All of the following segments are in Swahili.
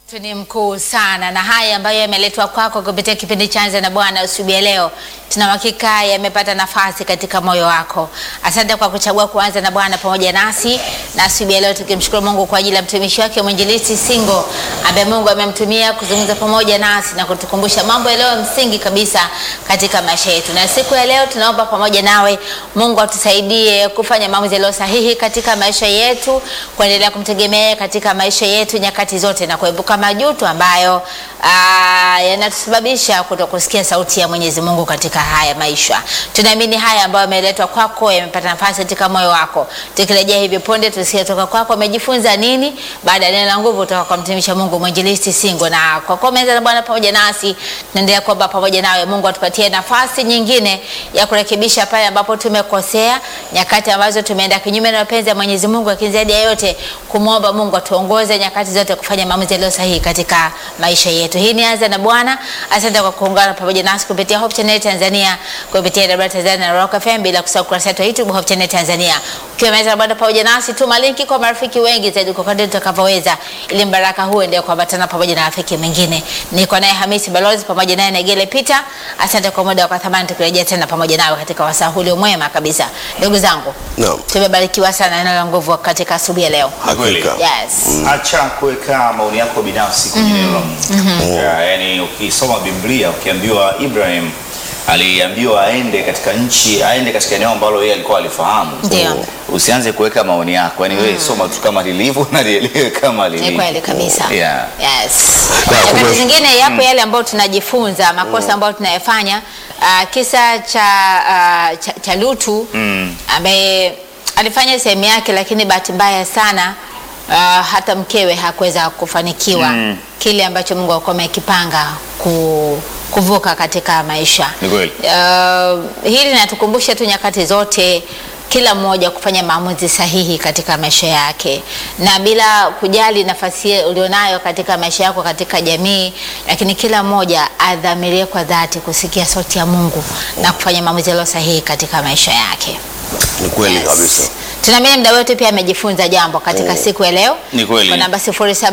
Tu ni mkuu sana na haya ambayo yameletwa kwako kupitia kipindi cha Anza na Bwana asubuhi ya leo, tuna uhakika yamepata nafasi katika moyo wako. Asante kwa kuchagua kuanza na Bwana pamoja nasi na asubuhi ya leo, tukimshukuru Mungu kwa ajili ya mtumishi wake mwinjilisti Singo ambaye Mungu amemtumia kuzungumza pamoja nasi na kutukumbusha mambo yaliyo msingi kabisa katika maisha yetu. Na siku ya leo tunaomba pamoja nawe, Mungu atusaidie kufanya maamuzi yaliyo sahihi katika maisha yetu, kuendelea kumtegemea katika maisha yetu nyakati zote na kuepuka majuto ambayo aa, yanatusababisha kutokusikia sauti ya Mwenyezi Mungu katika haya maisha. Tunaamini haya ambayo yameletwa kwako yamepata nafasi katika moyo wako. Tukirejea hivi punde tusikie toka kwako umejifunza nini baada ya neno la nguvu kutoka kwa mtumishi wa Mungu mwinjilisti Singo, na kwa kuwa umeanza na Bwana pamoja nasi, tunaendelea kuomba pamoja nawe. Mungu atupatie nafasi nyingine ya kurekebisha pale ambapo tumekosea, nyakati ambazo tumeenda kinyume na mapenzi ya Mwenyezi Mungu, lakini zaidi ya yote kumwomba Mungu atuongoze nyakati zote kufanya maamuzi yaliyo sahihi katika maisha yetu. Hii ni Anza na Bwana. Asante kwa kuungana pamoja nasi kupitia Hope Channel Tanzania, kupitia Radio Tanzania na Rock FM, bila kusahau kurasa yetu ya YouTube Hope Channel Tanzania. Ukiwa Anza na Bwana pamoja nasi, tuma linki kwa marafiki wengi zaidi kwa kadri tutakavyoweza, ili mbaraka huu endelee kuambatana pamoja na rafiki mwingine. Niko naye Hamisi Balozi pamoja naye Negele Peter. Asante kwa muda wa thamani, tukirejea tena pamoja nawe katika wasaa huu mwema kabisa. Ndugu zangu, Naam. tumebarikiwa sana na neno la nguvu katika asubuhi ya leo. Hakika. Yes. Acha kuweka maoni yako binafsi kwenye neno la Mungu. Ya, Yaani ukisoma Biblia ukiambiwa Ibrahim aliambiwa aende katika nchi, aende katika eneo ambalo yeye alikuwa alifahamu. Ndio. Usianze kuweka maoni yako, yaani wewe soma tu kama lilivyo na lielewe kama lilivyo. Ni kweli kabisa. Yeah. Yes. Na Nyakati kume- zingine yapo yale ambayo tunajifunza makosa ambayo tunayafanya. Uh, kisa cha, uh, cha, cha Lutu ambaye alifanya sehemu yake, lakini bahati mbaya sana uh, hata mkewe hakuweza kufanikiwa kile ambacho Mungu alikuwa amekipanga ku, kuvuka katika maisha. Ni kweli. Uh, hili linatukumbusha tu nyakati zote kila mmoja kufanya maamuzi sahihi katika maisha yake na bila kujali nafasi ulionayo katika maisha yako katika jamii, lakini kila mmoja adhamirie kwa dhati kusikia sauti ya Mungu na kufanya maamuzi yaliyo sahihi katika maisha yake. Ni kweli Yes. kabisa. Tunaamini mda wetu pia amejifunza jambo katika siku ya leo. Ni kweli. Kwa namba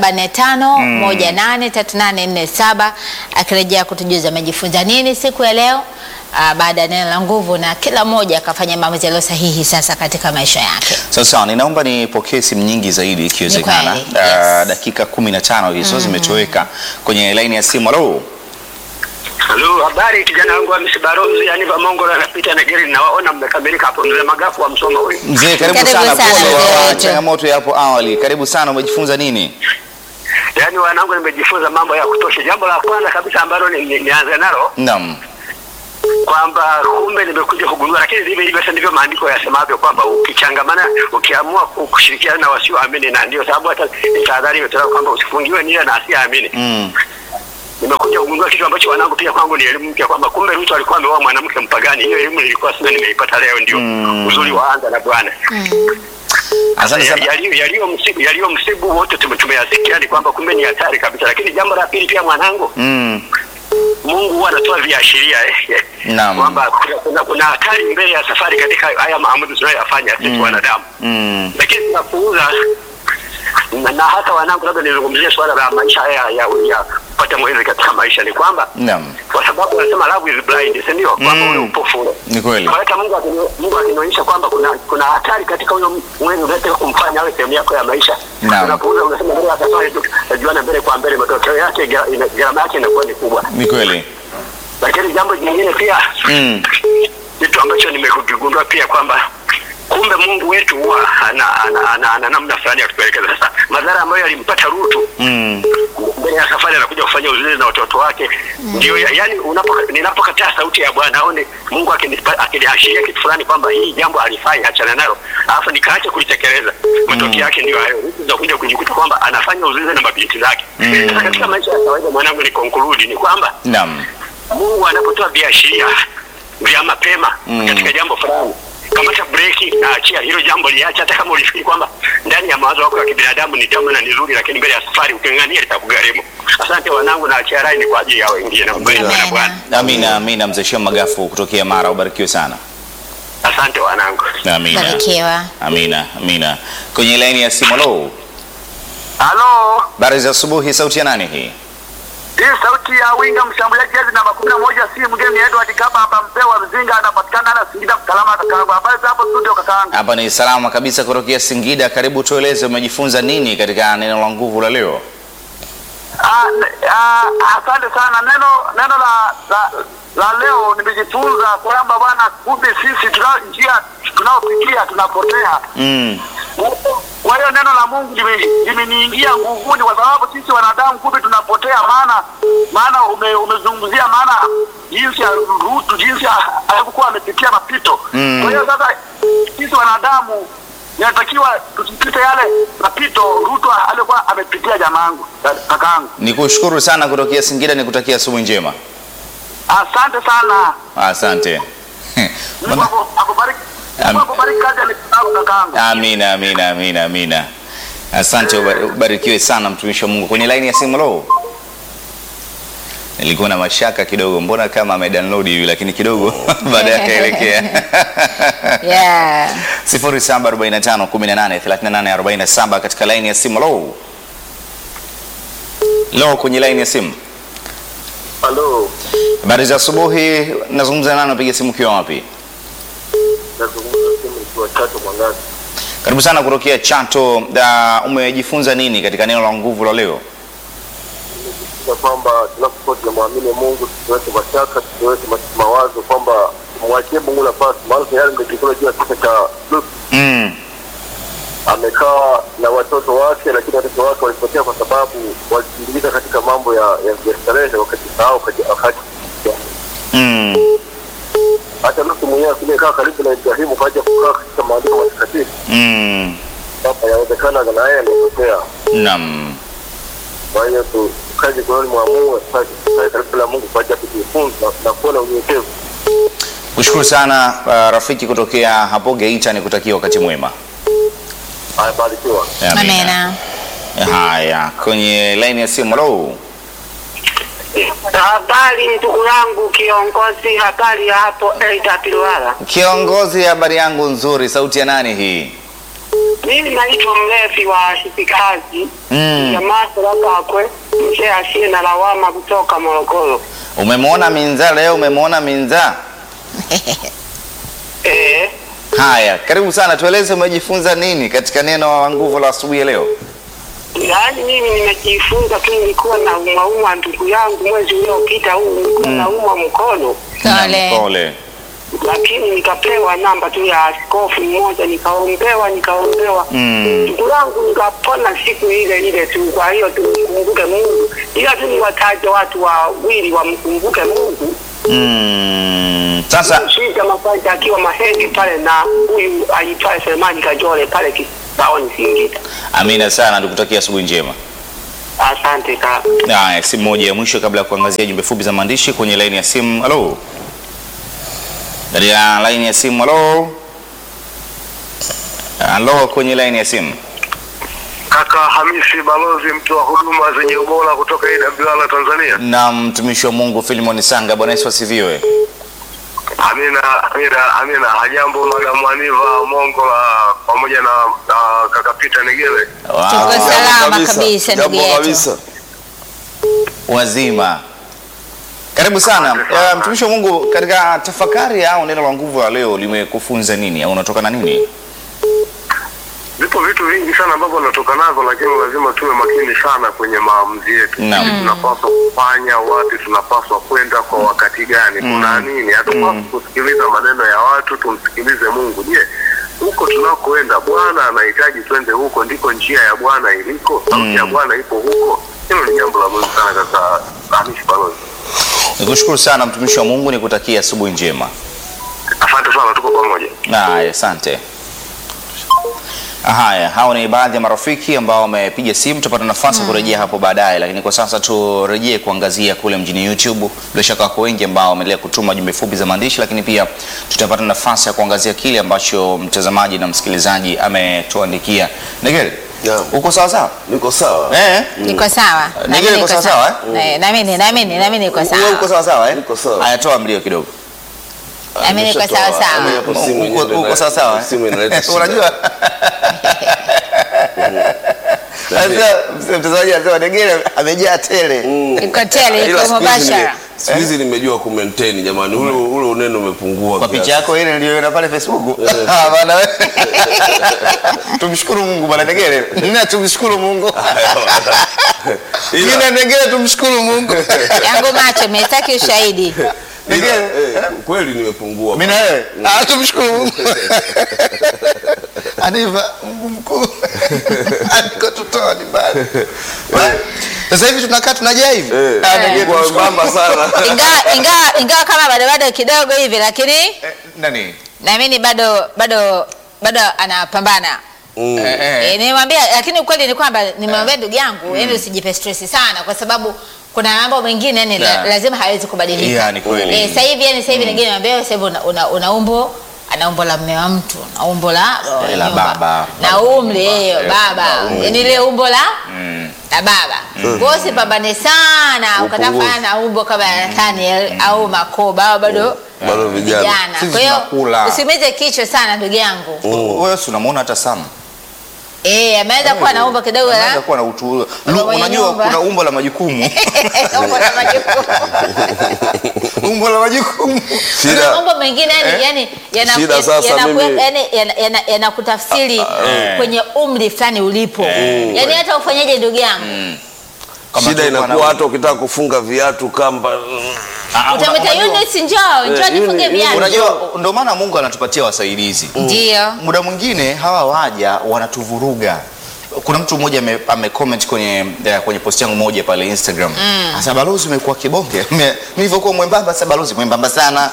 0745 183847 akirejea kutujuza amejifunza nini siku ya leo ah, baada ya neno la nguvu, na kila mmoja akafanya maamuzi yaliyo sahihi sasa katika maisha yake. Sasa ninaomba nipokee simu nyingi zaidi ikiwezekana. Ni kweli, Ah, yes. dakika 15 hizo zimetoweka kwenye laini ya simu. Halo. Halo, habari kijana wangu wa Misibarozi, yani Vamongo na napita na gari nawaona mmekamilika hapo mzee Magafu wa Msoma huyu. Mzee, karibu, Karibu sana. sana, Pole mzee wa wetu. changamoto ya hapo awali. Karibu sana, umejifunza nini? Yaani wanangu nimejifunza mambo ya kutosha. Jambo la kwanza kabisa ambalo ni- ni- nianze nalo Naam. kwamba kumbe nimekuja kugundua, lakini ndivyo hivyo, sasa ndivyo maandiko yasemavyo kwamba ukichangamana, ukiamua ku- kushirikiana na wasioamini, na ndio sababu hata tahadhari imetolewa kwamba usifungiwe nia na asiyeamini. Mm. Nimekuja kugundua kitu ambacho wanangu pia kwangu ni elimu mpya kwamba kumbe Ruto alikuwa ameoa mwanamke mpagani. Hiyo elimu nilikuwa sina, nimeipata leo, ndio Mm. uzuri wa Anza na Bwana. Asante sana. Yaliyo- yaliyo msibu yaliyo msibu wote tume- tumeyasikia ni kwamba kumbe ni hatari kabisa, lakini jambo la pili pia mwanangu, Mm. Mungu huwa anatoa viashiria eh, Naam. kwamba kuna- kuna- kuna hatari mbele ya safari katika haya maamuzi tunayoyafanya sisi wanadamu, Mm. lakini tunapuuza na, na hata wanangu, labda nizungumzie swala la maisha haya ya, ya kupata mwezi katika maisha, ni kwamba Naam. kwa sababu wanasema love is blind, si ndio? Kwamba Mm. ule upofu ule Ni kweli. kwa hata Mungu akini- Mungu akinionyesha kwamba kuna kuna hatari katika huyo mwezi unataka kumfanya awe sehemu yako ya maisha. Naam. Unapuuza unasema mbele ya safari tu najuana mbele kwa mbele, matokeo yake gra- ina- gharama yake inakuwa ni kubwa. Ni kweli. Lakini jambo jingine pia Mm. kitu ambacho nimekigundua pia kwamba kumbe Mungu wetu huwa ana, ana, ana, ana namna fulani ya kutuelekeza. Sasa madhara ambayo yalimpata Rutu Mm. mbele ya safari anakuja kufanya uzinzi na watoto wake ndio ya, yani unapo ninapokataa sauti ya Bwana au ni Mungu akinipa- akiniashiria kitu fulani kwamba hii jambo alifanya achana nalo alafu nikaacha kulitekeleza matokeo yake ndio hayo ndio kuja kujikuta kwamba anafanya uzinzi na mabinti zake sasa katika maisha ya kawaida mwanangu ni conclude ni kwamba Naam. Mungu anapotoa viashiria vya mapema Mm. katika jambo fulani kamata breki na achia hilo jambo liacha, hata kama ulifikiri kwamba ndani ya mawazo yako ya kibinadamu ni tamu na ni zuri, lakini mbele ya safari uking'ang'ania litakugharimu. Asante wanangu, na achia rai ni kwa ajili ya wengine. Mbarikiwe na Amen. Bwana. Amina, amina. Mzee Shem Magafu kutokea Mara, ubarikiwe sana. Asante wanangu. Amina. Barikiwa. Amina, amina. Kwenye laini ya simu, lo. Halo, Habari za asubuhi, sauti ya nani hii? hii sauti ya winga mshambuliaji jezi namba kumi na moja si mgeni Edward Kaba hapa Mpewa Mzinga, anapatikana na Singida Mkalama. Kakaangu, habari za hapo studio kakaangu? Hapa ni salama kabisa kutokea Singida. Karibu, tueleze umejifunza nini katika neno la nguvu la leo? Ah, ne- ah, asante sana. Neno neno la la, la leo nimejifunza kwamba bwana, kumbe sisi tuna njia tunaopitia tunapotea. Mm. Kwa hiyo neno la Mungu lime- limeniingia nguvuni, kwa sababu sisi wanadamu kumbe tunapotea. Maana maana ume, umezungumzia maana jinsi ya Rutu, jinsi ya- alivyokuwa amepitia mapito. Mm. Kwa hiyo sasa sisi wanadamu inatakiwa tusipite yale mapito Rutu alikuwa amepitia. Jamaangu, kakaangu, Nikushukuru sana kutokea Singida, nikutakia asubuhi njema. asante sana. Asante. Mungu aku- akubariki. Mungu Am- akubariki kazi ya mikono yako, kakaangu. Amina, amina, amina, amina. Asante, uba- ubarikiwe sana mtumishi wa Mungu. Kwenye laini ya simu lo, nilikuwa na mashaka kidogo, mbona kama amedownload hivi, lakini kidogo baadaye akaelekea Yeah. 0745 18 38 47 katika laini ya simu lo. Lo, kwenye laini ya simu. Halo, Habari za asubuhi, nazungumza nani? Napiga simu ukiwa wapi? nazungumza simu nikiwa Chato Mwangazi. Karibu sana kutokea Chato. Da, umejifunza nini katika neno la nguvu la leo? Nimejifunza kwamba tunapokuwa tunamwamini Mungu tusiweke mashaka, tusiweke ma- mawazo kwamba tumwachie Mungu nafasi, maana tayari ndio juu ya kisa cha Lutu. Mm. Amekaa na watoto wake, lakini watoto wake walipotea kwa sababu walijiingiza katika mambo ya ya ya starehe, wakajisahau wakaji- wakati Mm. hata Lutu mwenyewe aliyekaa karibu na Ibrahimu kaja kukaa katika maandiko matakatifu Mm. kwamba yawezekana na yeye amepotea. Naam. Kwa hiyo tu- tukae mikononi mwa Mungu, tukae tukae karibu na Mungu kwa ajili ya kujifunza na kuwa na unyenyekevu. Kushukuru sana uh, rafiki kutokea hapo Geita, nikutakia wakati mwema. Haya, barikiwa. Amina. Haya, kwenye laini ya simu lo. Habari ndugu yangu kiongozi, habari ya hapo Eida Pilwala. Kiongozi, habari yangu nzuri. Sauti ya nani hii? Mimi naitwa mlevi wa hifikazi Mm. jamaa Sarakakwe, mzee asiye na lawama kutoka Morogoro. Umemwona Minza leo? Umemwona Minza? Eh, Haya, karibu sana, tueleze umejifunza nini katika neno la nguvu la asubuhi ya leo? yaani mimi nimejifunza tu, nilikuwa na umauma ndugu yangu mwezi uliopita huu nilikuwa naumwa mkono, Pole. Naam, Pole. lakini nikapewa namba tu ya askofu mmoja, nikaombewa nikaombewa Mm. ndugu yangu nikapona siku ile ile tu. Kwa hiyo tumkumbuke Mungu, ila tu niwataje watu wawili wamkumbuke Mungu. Mm. Sasa Shija Masaja akiwa Mahenge pale na huyu aitwaye Selemani Kajole pale Kisaoni Singida. amina sana, tukutakia asubuhi njema. Asante kaka. Haya, simu moja ya mwisho kabla ya kuangazia jumbe fupi za maandishi kwenye laini ya simu. Halo, katika laini ya simu. Halo, halo, kwenye laini ya simu. Kaka Hamisi Balozi, mtu wa huduma zenye ubora kutoka AWR Tanzania. na mtumishi wa Mungu Filimon Sanga. Bwana Yesu asifiwe. Amina, amina, amina. Hajambo Madam Aniva Mongola pamoja na, na kaka Peter Negele. Wow. Tuko salama kabisa ndugu Jambo yetu. kabisa. Wazima, karibu sana Asante sana. Eh, mtumishi wa Mungu. Katika tafakari au neno la nguvu la leo limekufunza nini au unatoka na nini? Vipo vitu vingi sana ambavyo natoka navyo, lakini lazima tuwe makini sana kwenye maamuzi yetu. Naam. Nini tunapaswa kufanya, wapi tunapaswa kwenda, kwa wakati gani, kuna nini. Hatupaswi kusikiliza maneno ya watu, tumsikilize Mungu. Je, huko tunakoenda Bwana anahitaji twende huko, ndiko njia ya Bwana iliko, sauti ya Bwana ipo huko. Hilo ni jambo la muhimu sana, kaka Hamishi Balozi. Nikushukuru sana mtumishi wa Mungu, nikutakia asubuhi njema. Asante sana, tuko pamoja. Haya, asante. Haya, hao ni baadhi ya marafiki ambao wamepiga simu. Tutapata nafasi ya kurejea hapo baadaye, lakini kwa sasa turejee kuangazia kule mjini YouTube. Bila shaka wako wengi ambao wameendelea kutuma jumbe fupi za maandishi, lakini pia tutapata nafasi ya kuangazia kile ambacho mtazamaji na msikilizaji ametuandikia. Negele, Naam. uko sawa sawa? Niko sawa. Eh? Niko sawa. Nigel, Nami uko niko sawa sawa. sawa, Eh, nami ni nami ni nami niko Wewe sawa. uko sawa sawa eh? Niko sawa. Haya, toa mlio kidogo. Nami niko Nimeshatoa. sawa sawa. Yaani hapo simu Uko- yenyewe uko ina- sawa sawa eh? Simu inaleta shida. Unajua? Sasa mtazamaji anasema Negere amejaa tele. iko tele Ila iko siku hizi nime- mubashara siku hizi nimejua ku maintain jamani, ule ule unene umepungua Kwa kiasi. picha yako ile niliyoona pale Facebook. Ah, bana wewe. Tumshukuru Mungu bwana Negere. Nina tumshukuru Mungu. Ila- Mimi na Negere tumshukuru Mungu. yangu macho mestaki ushahidi ila, Negere. eh, kweli nimepungua. Mimi na wewe. Ah, tumshukuru Mungu. Aniva Mungu mkuu. Andiko tutoa ni bali. Sasa hivi tunakaa tunajaa hivi. Eh, Ah, Negere kwa tumshukuru. mbamba sana. ingawa ingawa ingawa kama bado bado kidogo hivi lakini Eh, Nani? naamini bado bado bado anapambana Mm. Eh, eh. E, nimwambia lakini ukweli ni kwamba nimwambia ndugu yangu yani usijipe stress sana kwa sababu kuna mambo mengine yani la, Yeah. lazima hawezi kubadilika. Yeah, ni kweli. Eh, sasa hivi yani sasa hivi nyingine nimwambia sasa hivi una, una, una umbo ana umbo la mume wa mtu na umbo la Eh, la nyumba. baba. na umri eh, baba umri. yani ile umbo la Mm. la baba kwa hiyo usipambane sana Upungufu. ukatafanya na umbo kama ya Nathaniel au Makoba au bado Bado vijana. Sisi Kwa hiyo tunakula. usimize kichwa sana ndugu yangu Wewe si unamuona hata Sam. eh ameanza kuwa na umbo kidogo la Anaweza kuwa na utu. Lu- mwenye Unajua nyumba. kuna umbo la majukumu. umbo la majukumu umbo la majukumu. Shida. mambo mengine yani yani yana- Shida yana- sasa yana- mimi- yani yana- yana- yanakutafsiri eh. kwenye umri fulani ulipo yani hata ufanyaje ndugu yangu Kama Shida tu kwa inakuwa na- hata ukitaka kufunga viatu kamba mm, Ah, una- utamwita unajua- Eunice njoo njoo Eh, nifunge Eunice, viatu Unajua ndio maana Mungu anatupatia wasaidizi. ndio Muda mwingine hawa waja wanatuvuruga. Kuna mtu mmoja ame, ame comment kwenye eh, kwenye post yangu moja pale Instagram. Asa balozi umekuwa kibonge. Mimi nilivyokuwa mwembamba sasa balozi mwembamba sana.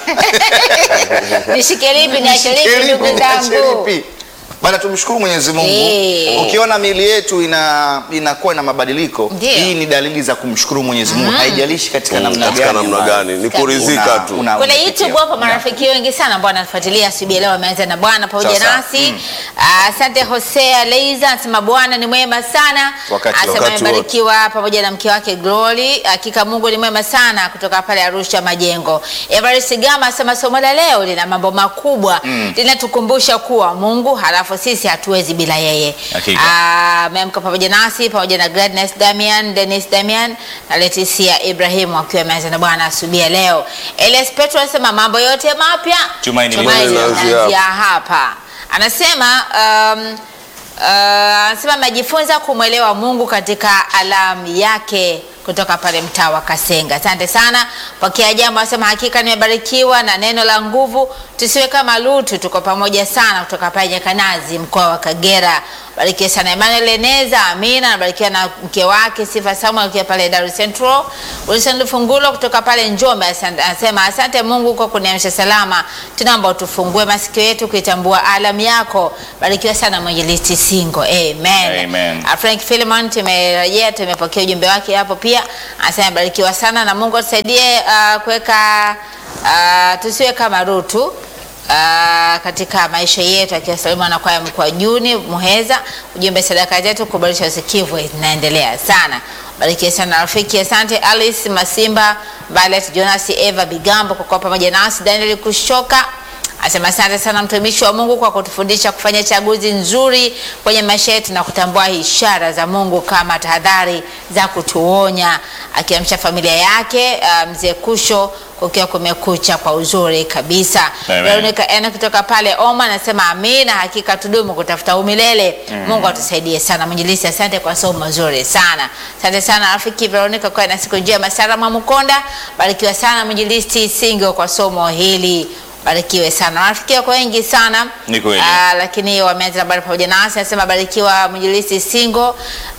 nishike lipi niache lipi Sheripi, ndugu zangu sheripi. Bana tumshukuru Mwenyezi Mungu. Eh. Ukiona miili yetu ina inakuwa na mabadiliko, Ndio. hii ni dalili za kumshukuru Mwenyezi Mungu. Haijalishi katika namna gani. katika namna ambayo gani ni Una- kuridhika tu. una- kule unapitia. YouTube hapo Yeah. marafiki wengi sana ambao wanafuatilia asubuhi ya leo wameanza na Bwana pamoja Sasa, nasi. Ah, Asante Hosea Leiza anasema Bwana ni mwema sana. Wakati- Anasema wakati amebarikiwa pamoja na mke wake Glory. Hakika Mungu ni mwema sana kutoka pale Arusha Majengo. Everest Gama anasema somo la leo lina mambo makubwa. Linatukumbusha kuwa Mungu halafu sisi hatuwezi bila yeye. Hakika. Ah, ameamka pamoja nasi pamoja na Gladness Damian, Dennis Damian na Leticia Ibrahim wakiwa wameanza na Bwana asubuhi ya leo. Elias Petro anasema mambo yote mapya Tumaini linaanzia linaanzia hapa. Anasema um, uh, anasema amejifunza kumwelewa Mungu katika alamu yake kutoka pale mtaa wa Kasenga. Asante sana. Pokea jambo, anasema hakika nimebarikiwa na neno la nguvu, tusiwe kama Lutu, tuko pamoja sana kutoka pale Nyakanazi, mkoa wa Kagera. Barikiwe sana Emmanuel Eneza, amina. Nabarikiwa na mke wake Sifa Samuel akiwa pale Dar es Central. Wilson Lufungulo kutoka pale Njombe asante- anasema asante Mungu kwa kuniamsha salama. Tunaomba utufungue masikio yetu kuitambua alamu yako. Barikiwa sana mwinjilisti Singo. Amen. Amen. Ah, Frank Philemon tumerejea, tumepokea ujumbe wake hapo pia. Anasema barikiwa sana na Mungu atusaidie uh, kuweka uh, tusiwe kama Rutu Uh, katika maisha yetu akiwasalimu na kwaya mkoa Juni Muheza, ujumbe sadaka zetu kuboresha usikivu inaendelea sana. Barikiwe sana rafiki, asante Alice Masimba, Violet Jonas, Eva Bigambo kwa kuwa pamoja nasi, Daniel Kushoka Asema asante sana mtumishi wa Mungu kwa kutufundisha kufanya chaguzi nzuri kwenye maisha yetu na kutambua ishara za Mungu kama tahadhari za kutuonya, akiamsha familia yake uh, mzee Kusho kukiwa kumekucha kwa uzuri kabisa. Amen. Veronica Ena kutoka pale Oma anasema amina, hakika tudumu kutafuta umilele. Mungu atusaidie sana. Mwinjilisi, asante kwa somo mazuri sana. Asante sana rafiki Veronica, kwa na siku njema. Sara Mwamukonda, barikiwa sana mwinjilisti Singo kwa somo hili barikiwe sana marafiki wako wengi sana Ni kweli. Ah, lakini wameanza na habari pamoja nasi nasema barikiwa mwinjilisti singo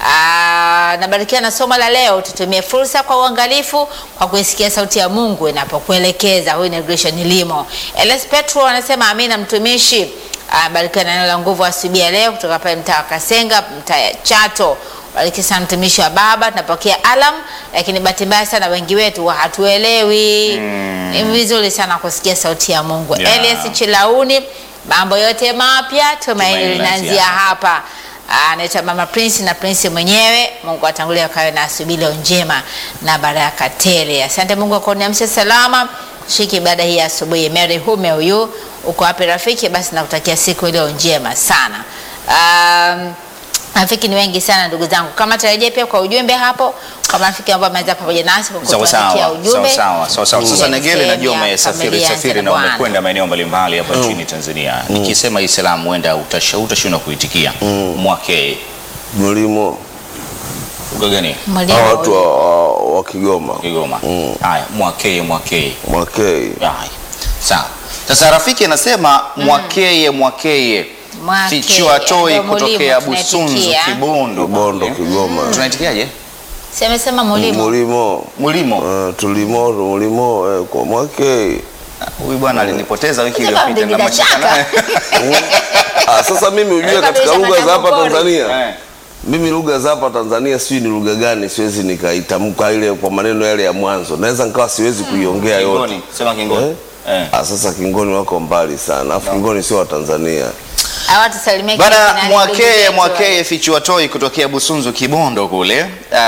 Ah, nabarikiwa na somo la leo tutumie fursa kwa uangalifu kwa kuisikia sauti ya mungu inapokuelekeza huyu ni Grishan limo ls petro anasema amina mtumishi Ah, barikiwa na neno la nguvu asubuhi ya leo kutoka pale mtaa wa kasenga mtaa ya chato bariki sana mtumishi wa baba tunapokea alam lakini bahati mbaya sana wengi wetu wa hatuelewi ni vizuri sana kusikia sauti ya mungu Yeah. elias chilauni mambo yote mapya tumaini Tumaini linaanzia linaanzia hapa anaitwa mama prince na prince mwenyewe mungu atangulia kawe na asubuhi leo njema na baraka tele asante mungu akuniamsha salama shiki ibada hii ya asubuhi mary hume huyu uko wapi rafiki basi nakutakia siku iliyo njema sana um, Marafiki ni wengi sana ndugu zangu. Kama tarejea pia kwa ujumbe hapo kwa marafiki ambao wameweza pamoja nasi kwa Sawa kutuandikia sawa, ujumbe. sawa sawa, sawa. Sasa Mm. Negele, Sehemu najua ya umesafiri familia safiri ya na Bwana. umekwenda maeneo mbalimbali hapa nchini Tanzania. Nikisema hii salamu huenda utasha- utashindwa kuitikia. Mwake mlimo lugha gani? Mwalimu hao watu wa, wa, wa Kigoma Kigoma. Mm. Haya, mwakeye mwakeye. Mwakei Haya. Sawa. Sasa rafiki anasema mwakeye mwakeye. Mwakeye, Fichua toi ndio mulimo kutokea Busunzu tunaitikia. Kibondo. Kibondo Kigoma Mm. Tunaitikiaje? Si amesema mulimo. mlimo Mulimo. Eh, tulimo mlimo eh, kwa Mwakei Huyu bwana alinipoteza wiki Sasa iliyopita na bila mashaka shaka. naye. ah, sasa mimi ujue Kabla katika lugha za hapa hujapata Tanzania Eh. mimi lugha za hapa Tanzania sijui ni lugha gani, siwezi nikaitamka ile kwa maneno yale ya mwanzo, naweza nikawa siwezi kuiongea yote. Kingoni, sema kingoni. Eh? Eh. Ah, sasa Kingoni wako mbali sana, afu Kingoni sio wa Tanzania. Hawa tusalimie kina Bana nani, mwakeye ndugu zetu. mwakeye fichua toi kutokea Busunzu Kibondo kule.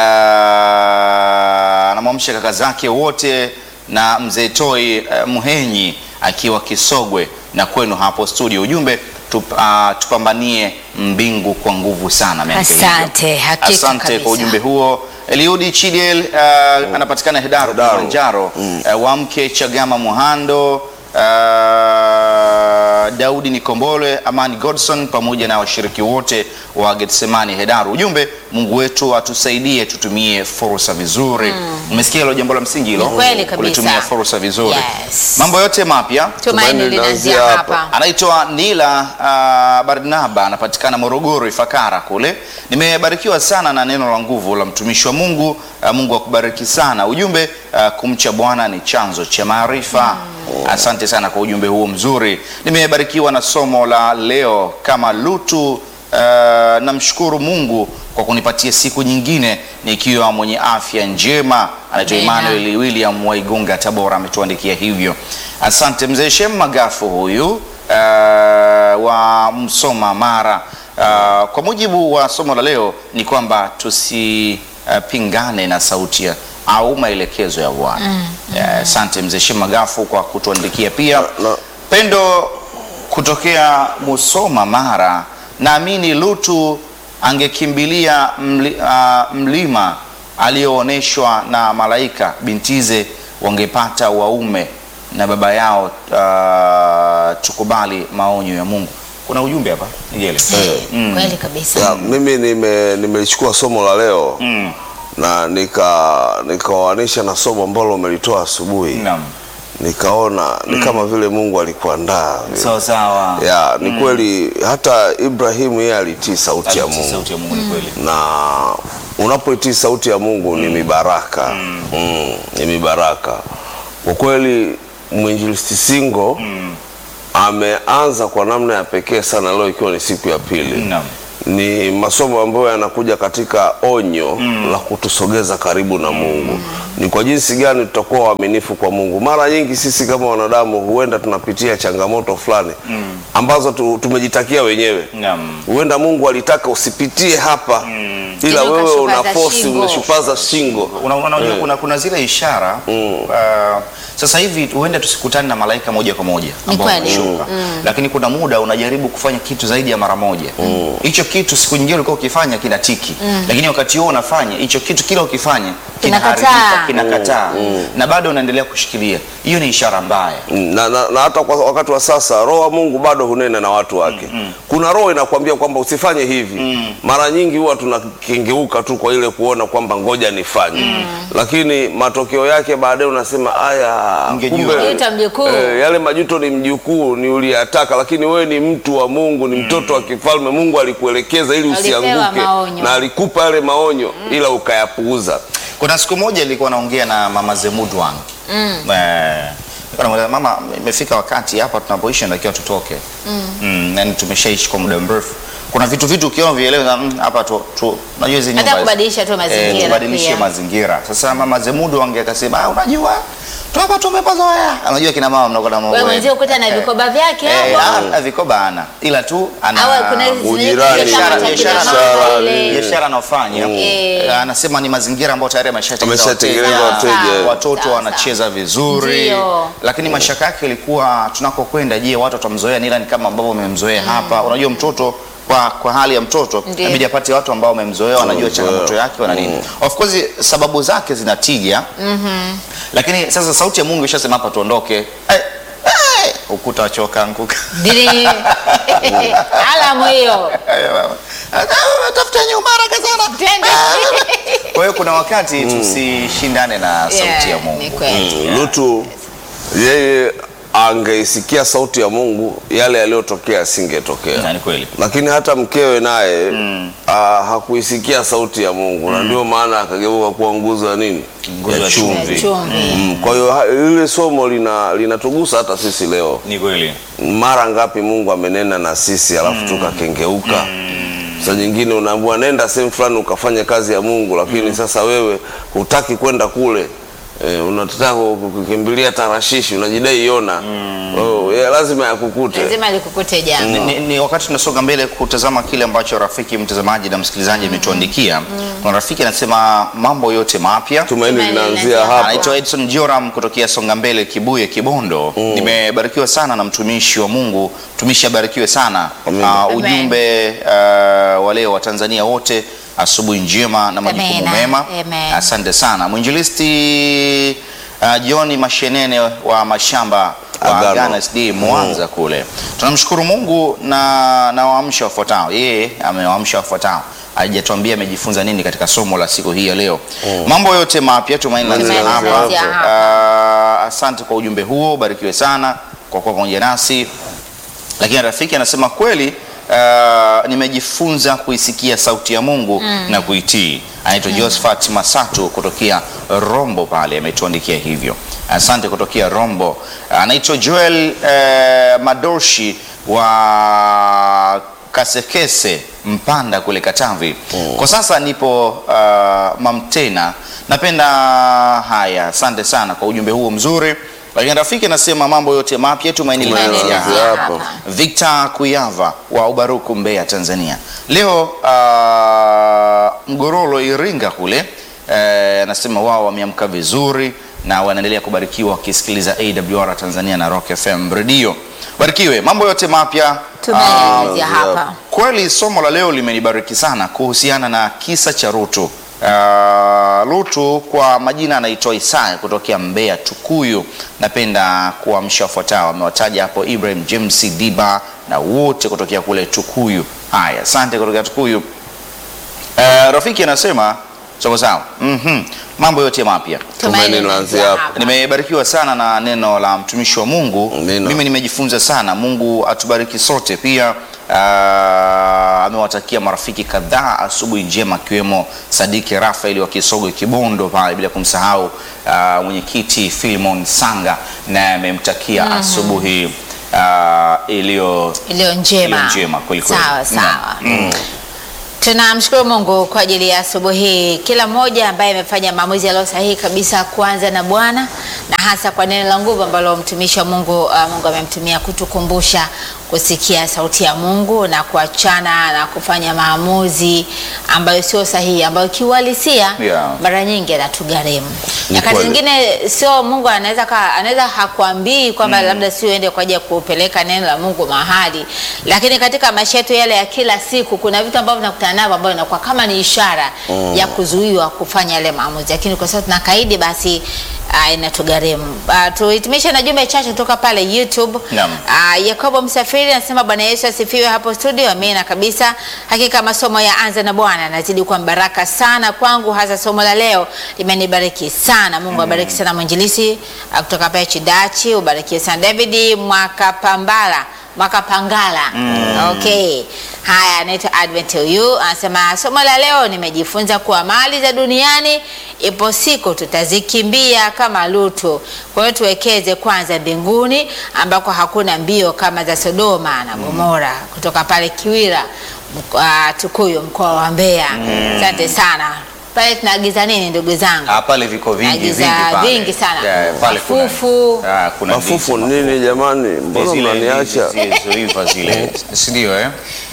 Ah, Anamwamsha kaka zake wote na mzee Toi uh, Muhenyi akiwa Kisogwe na kwenu hapo studio. Ujumbe tup, ah, tupambanie mbingu kwa nguvu sana. ameandika hivyo. Asante, hakika Asante kabisa. kwa ujumbe huo. Eliudi Chidiel uh, anapatikana Hedaru Hedaru. Kilimanjaro. Uh, Wamke Chagama Muhando uh, Daudi Nikombole, Amani Godson pamoja na washiriki wote wa Getsemani Hedaru. Ujumbe, Mungu wetu atusaidie tutumie fursa vizuri. Umesikia hilo jambo la msingi hilo? Ni kweli kabisa. Kulitumia fursa vizuri. Yes. Mambo yote mapya Tumaini Tumaini linaanzia linaanzia hapa. anaitwa Nila uh, Barnaba anapatikana Morogoro Ifakara kule. Nimebarikiwa sana na neno la nguvu la mtumishi wa Mungu. Uh, Mungu akubariki sana. Ujumbe uh, kumcha Bwana ni chanzo cha maarifa. Asante sana kwa ujumbe huo mzuri. Nimebarikiwa na somo la leo kama Lutu. Uh, namshukuru Mungu kwa kunipatia siku nyingine nikiwa mwenye afya njema. Anaitwa Amina. Emmanuel William Waigunga Tabora ametuandikia hivyo. Asante mzee Shem Magafu huyu uh, wa Msoma Mara. Uh, kwa mujibu wa somo la leo ni kwamba tusipingane na sauti ya au maelekezo ya Bwana. Eh, Asante mzee Shem Magafu kwa kutuandikia pia. na- Pendo kutokea Musoma Mara, naamini Lutu angekimbilia mli, ah, mlima aliyoonyeshwa na malaika, bintize wangepata waume na baba yao. ah, tukubali maonyo ya Mungu. Kuna ujumbe hapa Nigele. Kweli kabisa. Ya, mimi nime nimelichukua somo la leo Mm. na nika nikaoanisha na somo ambalo umelitoa asubuhi Naam. nikaona ni kama vile Mungu alikuandaa vile. Sawa sawa. ya ni kweli hata Ibrahimu yeye alitii sauti ya Alitii Mungu Sauti ya Mungu ni kweli. na unapoitii sauti ya Mungu ni mibaraka mm. ni mibaraka kwa kweli. Mwinjilisti Singo ameanza kwa namna ya pekee sana leo, ikiwa ni siku ya pili Naam. ni masomo ambayo yanakuja katika onyo la kutusogeza karibu na Mungu. Ni kwa jinsi gani tutakuwa waaminifu kwa Mungu. Mara nyingi sisi kama wanadamu huenda tunapitia changamoto fulani ambazo tu, tumejitakia wenyewe. Naam. Huenda Mungu alitaka usipitie hapa, ila Ili wewe una ukashupaza force, shingo. umeshupaza shingo. Una, una, unajua Eh. kuna, kuna zile ishara uh, sasa hivi huenda tusikutane na malaika moja kwa moja ambao kweli. wameshuka, lakini kuna muda unajaribu kufanya kitu zaidi ya mara moja. Hicho kitu siku nyingine ulikuwa ukifanya kinatiki, lakini wakati huo unafanya hicho kitu, kila ukifanya Kinakataa. kinaharibika, kinakataa na bado unaendelea kushikilia. Hiyo ni ishara mbaya. na, na, na hata kwa wakati wa sasa roho wa Mungu bado hunena na watu wake. Kuna roho inakwambia kwamba usifanye hivi. Mara nyingi huwa tunakengeuka tu kwa ile kuona kwamba ngoja nifanye, lakini matokeo yake baadaye unasema aya, Ungejua. Majuto mjukuu. eh, yale majuto ni mjukuu, ni uliyataka, lakini wewe ni mtu wa Mungu, ni mtoto wa kifalme. Mungu alikuelekeza ili Alipewa usianguke maonyo. na alikupa yale maonyo, ila ukayapuuza. Kuna siku moja nilikuwa naongea na mama Zemudwang mm. Eh, nilikuwa namuuliza, mama, imefika wakati hapa tunapoishi natakiwa tutoke mm. Yani tumeshaishi kwa muda mrefu. Kuna vitu vitu ukiona vieleweza mm, hapa tu, tu unajua hizi Hata nyumba hizi. kubadilisha tu mazingira eh, tubadilishe pia. mazingira. Sasa mama Zemudwang akasema ah, unajua tu hapa tumepazoea. Unajua kina mama mnakuwa na mambo Wewe yenu. mwenzio ukuta na vikoba vyake Eh, hapo. ah, vikoba ana ila tu ana Au kuna hizi ujirani, zinaitwa kama biashara chakula biashara mama biashara, ile. biashara anayofanya Eh. eh, anasema ni mazingira ambayo tayari ameshatengeneza Ameshatengeneza wateja. wateja. watoto Sawa, wanacheza vizuri Ndio. lakini mashaka yake ilikuwa tunakokwenda je watu watamzoea nila ni kama ambavyo wamemzoea hapa unajua mtoto kwa, kwa hali ya mtoto Ndiyo. inabidi apate watu ambao wamemzoea wanajua Wamemzoea. changamoto yake wana nini of course sababu zake zina tija lakini sasa sauti ya Mungu ishasema hapa tuondoke Eh, eh, ukuta wachoka anguka Dili. Alamu hiyo. tafuta nyumba haraka sana Twende. kwa hiyo kuna wakati tusishindane na sauti Yeah, ya Ni Mungu kweli. Lutu yeye angeisikia sauti ya Mungu, yale yaliyotokea yasingetokea. Na ni kweli lakini hata mkewe naye ah, hakuisikia sauti ya Mungu na ndio maana akageuka kuwa nguzo ya nini Nguzo ya chumvi. Chumvi. Mm, kwa hiyo ha- lile somo lina linatugusa hata sisi leo. ni kweli Mara ngapi Mungu amenena na sisi alafu tukakengeuka. Saa nyingine unaambiwa nenda sehemu fulani ukafanya kazi ya Mungu, lakini sasa wewe hutaki kwenda kule e, unataka ku- kukimbilia Tarashishi, unajidai Yona. Oh, yeah, lazima yakukute. Lazima likukute ni, jambo. ni, ni wakati tunasonga mbele kutazama kile ambacho rafiki mtazamaji na msikilizaji ametuandikia kuna rafiki anasema mambo yote mapya Tumaini Tumaini linaanzia linaanzia hapa. anaitwa Edson Joram kutokea Songa Mbele Kibuye Kibondo. Nimebarikiwa sana na mtumishi wa Mungu, mtumishi abarikiwe sana. Amen. Ah, Amen. ujumbe uh, wa leo wa Tanzania wote, asubuhi njema na majukumu Amen. mema. Amen. Asante sana mwinjilisti uh, John Mashenene wa mashamba wa Agano. Agano SD Mwanza kule. Tunamshukuru Mungu na na waamsha wafuatao. Yeye amewaamsha wafuatao. Hajatuambia amejifunza nini katika somo la siku hii ya leo. Mambo yote mapya tumaini Tumaini linaanzia hapa. linaanzia hapa. Ah, asante kwa ujumbe huo, barikiwe sana kwa kuwa pamoja nasi. Lakini rafiki anasema kweli, ah, nimejifunza kuisikia sauti ya Mungu na kuitii. Anaitwa Josephat Masatu kutokea Rombo pale, ametuandikia hivyo. Asante kutokea Rombo. Anaitwa Joel eh, Madoshi wa Kasekese Mpanda kule Katavi. Kwa sasa nipo uh, Mamtena. Napenda haya, asante sana kwa ujumbe huo mzuri. Lakini rafiki anasema mambo yote mapya tumaini Tumaini linaanzia linaanzia hapa. hapa. Victor Kuyava wa Ubaruku Mbeya Tanzania. Leo uh, Mgorolo Iringa kule eh, anasema wao wameamka vizuri na wanaendelea kubarikiwa wakisikiliza AWR Tanzania na Rock FM radio. Barikiwe, mambo yote mapya Tumeanzia Ah, hapa. Kweli somo la leo limenibariki sana kuhusiana na kisa cha Rutu. Uh, Rutu kwa majina anaitwa Isaya kutokea Mbeya Tukuyu. Napenda kuamsha wafuatao, amewataja hapo Ibrahim James Diba na wote kutokea kule Tukuyu. Haya, asante kutokea Tukuyu. Uh, rafiki anasema sawa sawa. Mhm. Mambo yote mapya. Tumaini linaanzia hapa. Nimebarikiwa sana na neno la mtumishi wa Mungu. Amina. Mimi nimejifunza sana. Mungu atubariki sote. Pia ah, amewatakia marafiki kadhaa asubuhi njema, akiwemo Sadiki Rafaeli wa Kisogo Kibondo pale, bila kumsahau ah, mwenyekiti Filimon Sanga, naye amemtakia asubuhi ah, iliyo Iliyo njema. iliyo njema kweli kweli. Sawa sawa. Mm. Tunamshukuru Mungu kwa ajili ya asubuhi hii, kila mmoja ambaye amefanya maamuzi yaliyo sahihi kabisa kuanza na Bwana, na hasa kwa neno la nguvu ambalo mtumishi wa Mungu uh, Mungu amemtumia kutukumbusha kusikia sauti ya Mungu na kuachana na kufanya maamuzi ambayo sio sahihi, ambayo kiuhalisia Yeah. mara nyingi anatugharimu. Ni Nyakati kweli. zingine sio Mungu anaweza ka- anaweza hakuambii kwamba labda sio uende kwa ajili ya kupeleka neno la Mungu mahali, lakini katika maisha yetu yale ya kila siku kuna vitu ambavyo tunakutana navyo ambavyo inakuwa kama ni ishara ya kuzuiwa kufanya yale maamuzi, lakini kwa sababu tunakaidi basi uh, inatugharimu. Uh, tuhitimishe na jumbe chache kutoka pale YouTube. Naam. Uh, Yakobo Msafiri anasema Bwana Yesu asifiwe hapo studio. Amina kabisa. Hakika masomo ya anza na Bwana nazidi kuwa baraka sana kwangu, hasa somo la leo limenibariki sana. Mungu abariki sana mwinjilisi uh, kutoka pale Chidachi, ubarikiwe sana David Mwakapambala Mwakapangala. Okay. Haya, anaitwa Advent huyu anasema somo la leo nimejifunza kuwa mali za duniani ipo siku tutazikimbia kama Lutu. Kwa hiyo tuwekeze kwanza mbinguni ambako hakuna mbio kama za Sodoma na Gomora. Kutoka pale Kiwira mko- ah, Tukuyu, mkoa wa Mbeya. Asante sana. Pale tunaagiza nini ndugu zangu? Ah, pale viko vingi Agiza vingi pale. vingi sana. Yeah, pale kuna- Mafufu. Ah, kuna Mafufu ndizi, nini jamani, mbona Zile mnaniacha? ndizi zilizoiva zile, si ndio eh?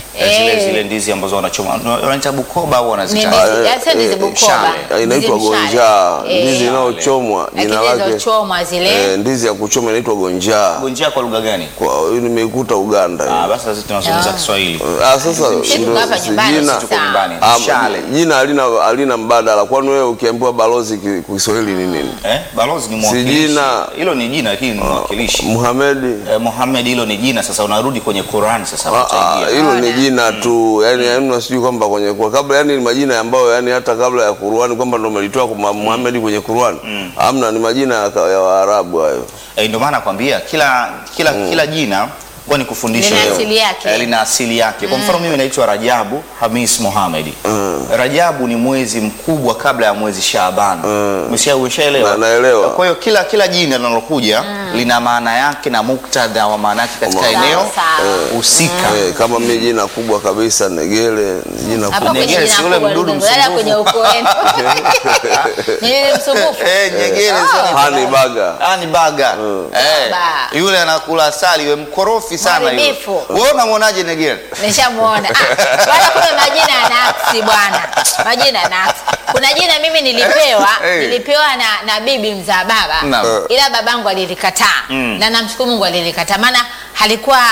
Eh, zile Eh. zile ndizi ambazo wanachoma wanaita Bukoba au Ni wanaziita ndizi- eh, sasa ndizi eh, Bukoba. shale. inaitwa Ndizi mshale. gonjaa Eh. ndizi inayochomwa Lakini jina lake zilizochomwa zile eh, ndizi ya kuchoma inaitwa gonjaa Gonjea kwa lugha gani? kwa hiyo nimeikuta Uganda Ah, hiyo. basi sisi tunazungumza Ah. Kiswahili. Ah, sasa Sisi ndo- tuko hapa si nyumbani, jina- sisi Tuko nyumbani. Ah, Mshale. jina halina halina mbadala kwani wewe ukiambiwa balozi ki- kwa Kiswahili ni nini Eh, balozi ni Si mwakilishi. jina. Hilo ni jina lakini ni mwakilishi. Muhamedi Eh, Mohamed hilo ni jina sasa unarudi kwenye Qur'an sasa Ah, ah, utaingia. hilo ni Ona. jina tu yani yani sijui kwamba kwenye kwa kabla yani ni majina ambayo yani hata kabla ya Qur'ani kwamba ndo umelitoa kwa Muhammad kwenye Qur'ani hamna ni majina ya ka- ya Waarabu hayo Eh, ndio maana nakwambia kila kila kila jina huwa ni kufundisha Lina leo. asili yake. Eh, lina asili yake. Kwa mfano mimi naitwa Rajabu Hamis Mohamed. Rajabu ni mwezi mkubwa kabla ya mwezi Shaaban. Umesha umeshaelewa? Na- naelewa. Kwa hiyo kila kila jina linalokuja lina maana yake na muktadha wa maana yake katika Sawa, eneo sawa. husika. eh, kama mimi jina kubwa kabisa Negele ni jina Hapa kubwa kwenye Negere, jina si ule kubwa mdudu ndugu, wala msumbufu. kwenye ukoo wenu. Ni ile msumbufu. Eh, nyegere sio ni Hani baga Ah, ni baga. Eh, Ba. yule anakula asali, we mkorofi sana yule. Mharibifu. Wewe unamwonaje Negere? Nishamuona. Ah, wala kuna majina ya naksi bwana. Majina ya naksi. Kuna jina mimi nilipewa, Eh. nilipewa na, na bibi mzaa baba. Naam. Ila babangu alilikataa. Mm. Na namshukuru Mungu alilikataa. Maana halikuwa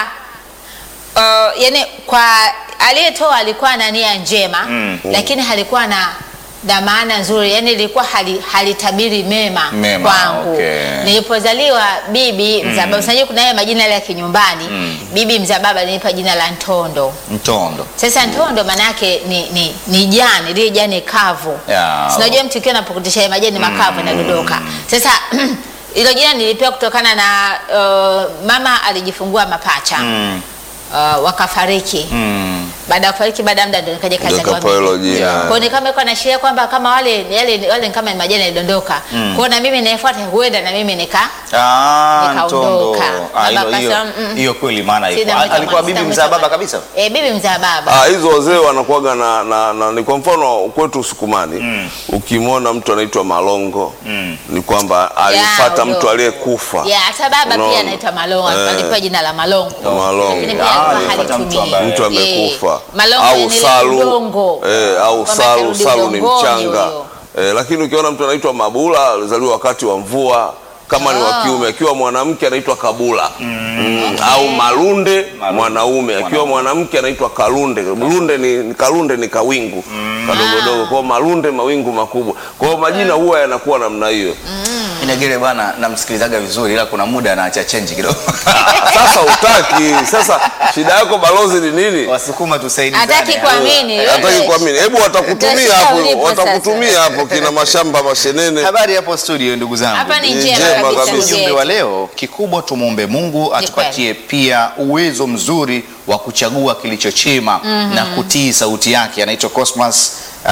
uh, yani kwa aliyetoa alikuwa na nia njema Mm. lakini halikuwa na na maana nzuri yani ilikuwa hali, halitabiri mema, Mema, kwangu okay. nilipozaliwa bibi mzaa baba unajua kuna yale majina yale ya kinyumbani bibi mzaa baba alinipa jina la Ntondo Mtondo. sasa Ntondo maana yake ni, ni, ni jani lile jani kavu Ya. sinajua mtu ikiwa napokutisha yale majani makavu yanadondoka sasa hilo jina nilipewa kutokana na uh, mama alijifungua mapacha Mm. uh, wakafariki Mm. baada ya kufariki baada ya muda ndo nikaja Ndio kazaliwa kapewa hilo mimi. jina. Kwa hiyo ni kama iko naashiria kwamba kama wale yale wale ni kama ni majani yalidondoka. Kwa hiyo na mimi nayefuata huenda na mimi nika Ah, Nikaondoka. Mtondo. Ah, Baba hilo- hiyo akasema, mm. hiyo kweli maana iko. Sina Ah, mwita Alikuwa mwana, bibi sina mzaa mwita baba mwana. kabisa? Eh, bibi mzaa baba. Ah, hizo wazee wanakuwaga na, na, na ni kwa mfano kwetu Sukumani ukimwona mtu anaitwa Malongo ni kwamba alifuata huyo. mtu aliyekufa Ya, hata baba Unaona? pia anaitwa Malongo, Eh. alipewa jina la Malongo. Malongo. Lakini pia Ah, alikuwa alifuata mtu halitumii. ambaye- mtu amekufa Eh, Malongo au yani ile salu udongo. eh, au Kwamba salu akarudi salu ni udongoni mchanga huyo. eh, lakini ukiona mtu anaitwa Mabula alizaliwa wakati wa mvua kama ni wa Ah. kiume akiwa mwanamke anaitwa Kabula mm. au Malunde mwanaume akiwa mwanamke anaitwa Kalunde Lunde ni ni- Kalunde ni kawingu kadogodogo kwa hiyo Malunde mawingu makubwa kwa hiyo majina huwa yanakuwa namna hiyo Inagere bwana namsikilizaga vizuri ila kuna muda anaacha change kidogo. sasa utaki sasa shida yako balozi ni nini Wasukuma tusaidizane. Hataki kuamini. hataki kuamini hebu watakutumia Utashika hapo ulipo watakutumia hapo kina mashamba mashenene Habari hapo studio ndugu zangu. Hapa ni Ni njema njema kabisa. kabisa. ndugu Ujumbe yetu. wa leo kikubwa, tumwombe Mungu atupatie pia uwezo mzuri wa kuchagua kilicho chema na kutii sauti yake. Anaitwa Cosmas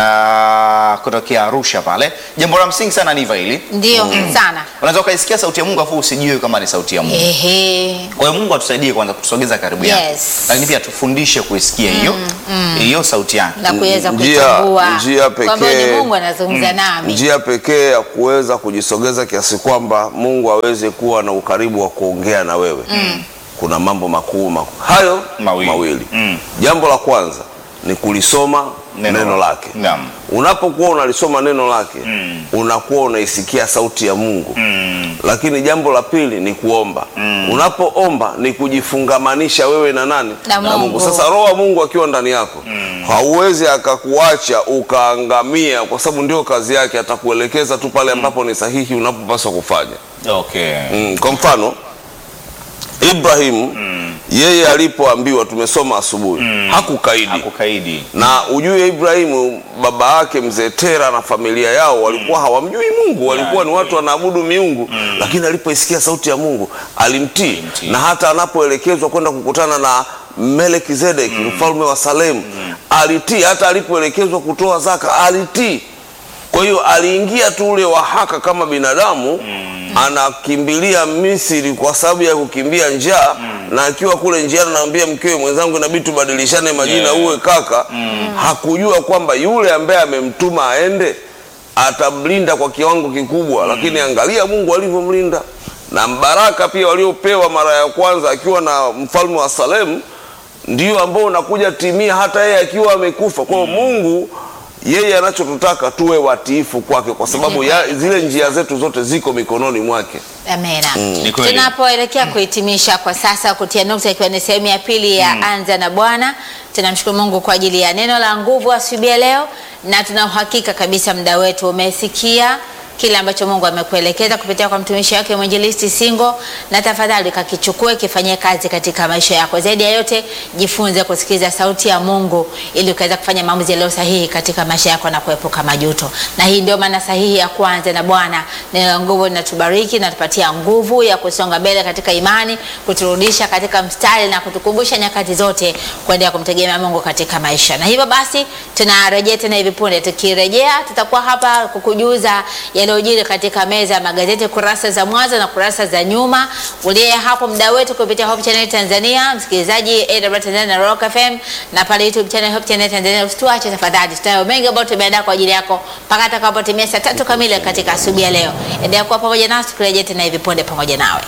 uh, kutokea Arusha pale. Jambo la msingi sana ni hivyo hili, Ndio sana. unaweza ukaisikia sauti ya Mungu afu usijue kama ni sauti ya Mungu. Ehe. Kwa hiyo Mungu atusaidie kwanza kutusogeza karibu yake, Yes. lakini pia tufundishe kuisikia hiyo hiyo sauti yake. Na kuweza Njia- kutambua njia kwamba ni pekee- Mungu anazungumza nami. njia pekee ya kuweza kujisogeza kiasi kwamba Mungu aweze kuwa na ukaribu wa kuongea na wewe kuna mambo makuu makuu hayo Mawili. mawili, Mm. jambo la kwanza ni kulisoma Neno neno, la- lake Naam. unapokuwa unalisoma neno lake Mm. unakuwa unaisikia sauti ya Mungu Mm. lakini jambo la pili ni kuomba unapoomba ni kujifungamanisha wewe na nani Na Mungu. sasa roho wa mungu akiwa ndani yako hauwezi akakuacha ukaangamia kwa sababu ndio kazi yake atakuelekeza tu pale ambapo ni sahihi unapopaswa kufanya Okay. mm. kwa mfano ibrahimu yeye alipoambiwa tumesoma asubuhi hakukaidi Hakukaidi. na ujue Ibrahimu baba yake mzee Tera na familia yao walikuwa hawamjui Mungu, walikuwa ni watu wanaabudu miungu, lakini alipoisikia sauti ya Mungu alimtii, Alimtii. na hata anapoelekezwa kwenda kukutana na Melkizedeki mfalme wa Salemu alitii, hata alipoelekezwa kutoa zaka alitii. Kwa hiyo aliingia tu ule wahaka kama binadamu anakimbilia Misri kwa sababu ya kukimbia njaa na akiwa kule njiani anaambia mkewe, mwenzangu, inabidi tubadilishane majina, Yeah. uwe kaka. Hakujua kwamba yule ambaye amemtuma aende atamlinda kwa kiwango kikubwa, lakini angalia Mungu alivyomlinda na mbaraka pia waliopewa mara ya kwanza akiwa na mfalme wa Salemu ndio ambao unakuja timia hata yeye akiwa amekufa. Kwa hiyo Mungu yeye anachotutaka tuwe watiifu kwake, kwa sababu ya, zile njia zetu zote ziko mikononi mwake. Amena. Ni kweli. Tunapoelekea kuhitimisha kwa sasa, kutia nukta, ikiwa ni sehemu ya pili ya Anza na Bwana, tunamshukuru Mungu kwa ajili ya neno la nguvu asubuhi ya leo, na tuna uhakika kabisa muda wetu umesikia kile ambacho Mungu amekuelekeza kupitia kwa mtumishi wake mwinjilisti Singo, na tafadhali kakichukue kifanyie kazi katika maisha yako. Zaidi ya yote, jifunze kusikiliza sauti ya Mungu ili ukaweza kufanya maamuzi yaliyo sahihi katika maisha yako na kuepuka majuto. Na hii ndio maana sahihi ya kwanza na Bwana. Neno la nguvu linatubariki na tupatia nguvu ya kusonga mbele katika imani, kuturudisha katika mstari na kutukumbusha nyakati zote kuendelea kumtegemea Mungu katika maisha. Na hivyo basi tunarejea tena hivi punde. Tukirejea tutakuwa hapa kukujuza yaliyojiri katika meza ya magazeti kurasa za mwanzo na kurasa za nyuma. Uliye hapo mda wetu kupitia Hope Channel Tanzania, msikilizaji AWR Tanzania na Rock FM na pale YouTube channel Hope Channel Tanzania, usituache tafadhali. Tutayo mengi ambayo tumeandaa kwa ajili yako mpaka atakapotimia saa tatu kamili katika asubuhi ya leo. Endelea kuwa pamoja nasi, tukirejea tena hivi punde pamoja nawe.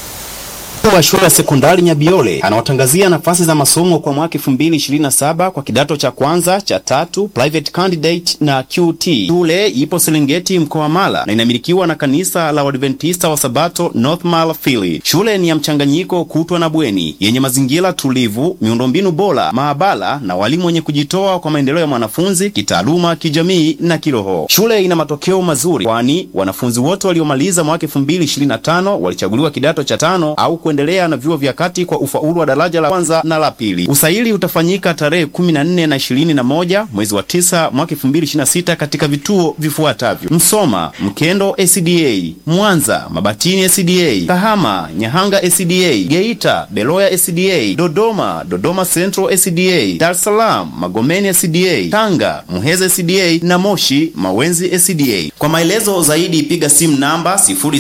Mkuu wa shule ya sekondari Nyabiole anawatangazia nafasi za masomo kwa mwaka 2027 kwa kidato cha kwanza cha tatu private candidate na QT. Shule ipo Serengeti mkoa wa Mara na inamilikiwa na kanisa la Waadventista wa Sabato North Mara Fili. Shule ni ya mchanganyiko kutwa na bweni yenye mazingira tulivu, miundombinu bora, maabara na walimu wenye kujitoa kwa maendeleo ya mwanafunzi kitaaluma, kijamii na kiroho. Shule ina matokeo mazuri, kwani wanafunzi wote waliomaliza mwaka 2025 walichaguliwa kidato cha tano au kuendelea na vyuo vya kati kwa ufaulu wa daraja la kwanza na la pili. Usaili utafanyika tarehe 14 na 21 mwezi wa 9 mwaka 2026 katika vituo vifuatavyo: Msoma, Mkendo SDA, Mwanza, Mabatini SDA, Kahama, Nyahanga SDA, Geita, Beloya SDA, Dodoma, Dodoma Central SDA, Dar es Salaam, Magomeni SDA, Tanga, Muheza SDA na Moshi, Mawenzi SDA. Kwa maelezo zaidi piga simu namba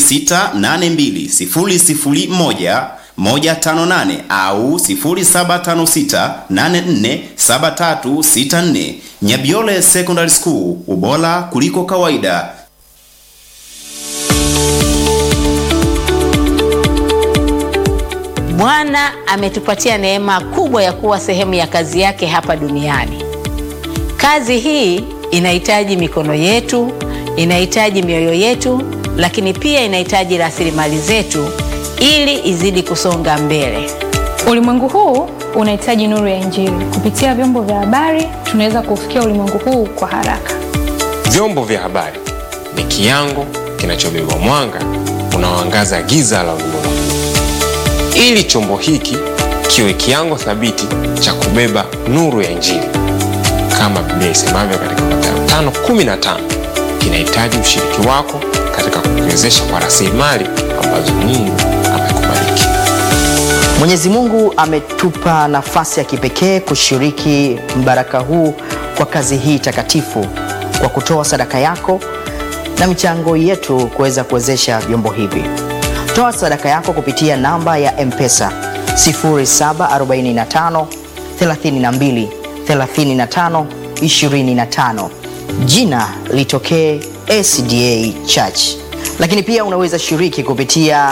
06820001 158 au 0756847364. Nyabiole Secondary School, ubora kuliko kawaida. Bwana ametupatia neema kubwa ya kuwa sehemu ya kazi yake hapa duniani. Kazi hii inahitaji mikono yetu, inahitaji mioyo yetu, lakini pia inahitaji rasilimali zetu ili izidi kusonga mbele. Ulimwengu huu unahitaji nuru ya Injili. Kupitia vyombo vya habari, tunaweza kufikia ulimwengu huu kwa haraka. Vyombo vya habari ni kiango kinachobeba mwanga unaoangaza giza la ulimwengu. Ili chombo hiki kiwe kiango thabiti cha kubeba nuru ya Injili, kama Biblia isemavyo katika Mathayo 5:15, kinahitaji ushiriki wako katika kukiwezesha kwa rasilimali ambazo Mungu amekubariki. Mwenyezi Mungu ametupa nafasi ya kipekee kushiriki mbaraka huu kwa kazi hii takatifu kwa kutoa sadaka yako na michango yetu kuweza kuwezesha vyombo hivi. Toa sadaka yako kupitia namba ya M-Pesa 0745 32 35 25. Jina litokee SDA Church. Lakini pia unaweza shiriki kupitia